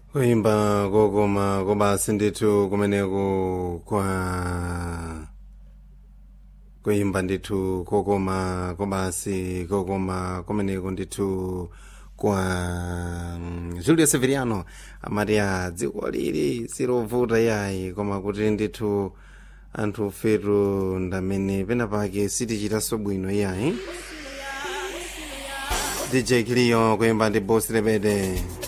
kuimba kokoma kobasi ndithu kumeneko kwa kuimba ndithu kokoma kobasi kokoma kumeneko ndithu kwa mm, julio severiano amati a dziko lili silovuta yayi koma kuti ndithu anthu fetu ndamene penapake sitichitanso bwino yayi dj kiliyo kuimba ndi bosi lepete